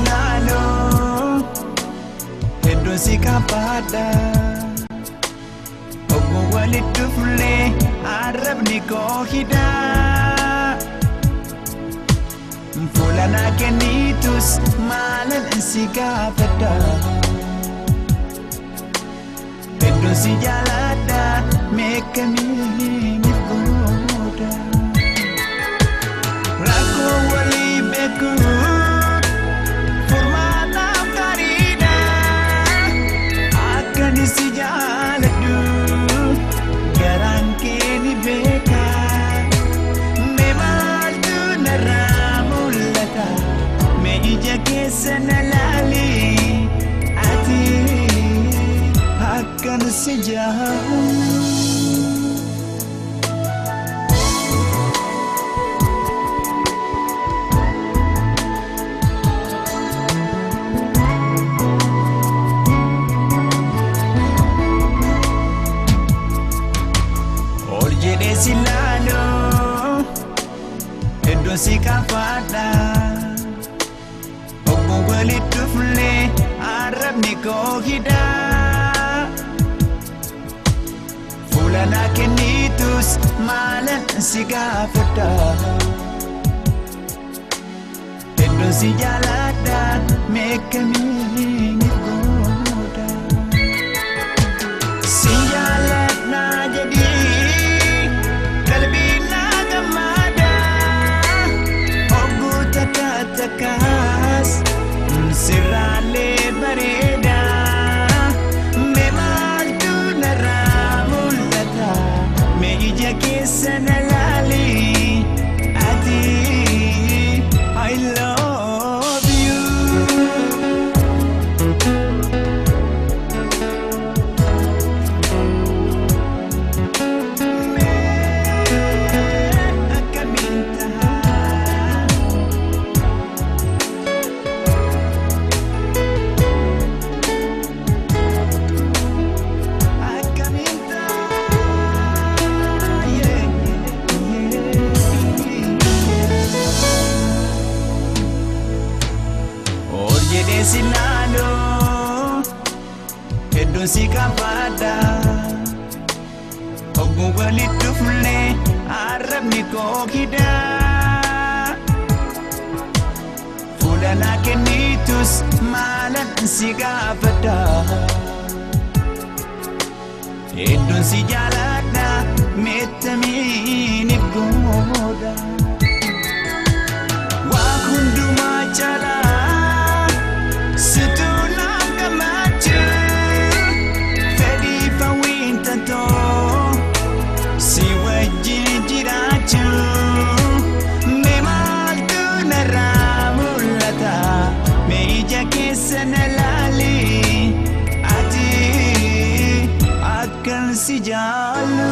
ilaaloo hedduun si kabaadha. Obbo walitti dhuflee arrabni koo hidhaa. Fuula naa kennitus maalan si gaafadha. Hedduun si jaaladha meeqamiin gooda. Rakkoo walii beekuu furmaataaf gaariidha. Akkan si jaaladhu garaan kee ni beeka. Mee maaltu narraa mul'ata? Mee ija keessa na laali? Ati akkan si jaaladhu. Ol jedhee si laaloo hedduun si kafaadha. Obbo walitti dhuflee arrabni koo hidhaa. Fuula naa kennitus maalan si gaafadha. Hedduun si jaaladha meeqamiin gooda. Si jaaladha jedhii qalbii naa gammada. Ogguu takka takkaas sirraalee bareeda. Mee maaltu narraa mul'ata? Mee ija keessa na laali? Ati I love you. Akkamiin tahaa? Akkamiin tahaa? Yeah, yeah. Ol jedhee si laaloo hedduun si kabaadha. Ogguu walitti dhuflee arrabni koo hidhaa. Fuula naa kennitus maalan si gaafadha. Hedduun si jaaladha meettamiin gooda. Waa hundumaa caalaa situ naaf gammachuu. Fedhii fawwiin tantoo si wajjin jiraachuu. Mee maaltu narraa mul'ata? Mee ija keessa na laali? Ati akkan si jaallu.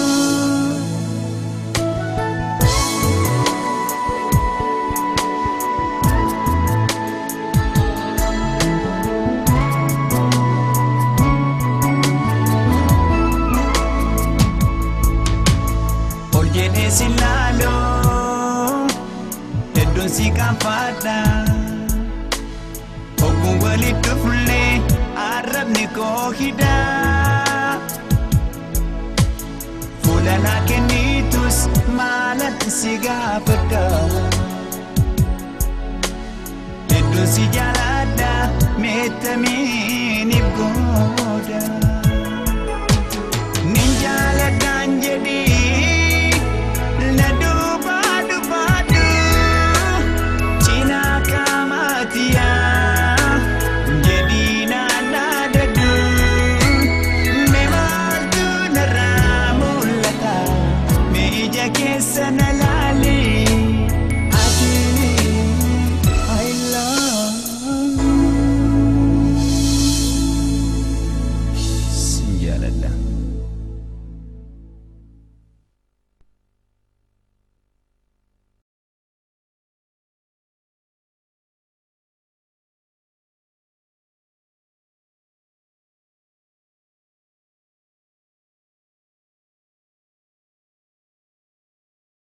Ol jedhee si laaloo hedduun si kafaadha. Ogguu walitti dhuflee arrabni koo hidhaa. Fuula naa kennitus maalan si gaafadha. Hedduun si jaaladha meettamiin gooda.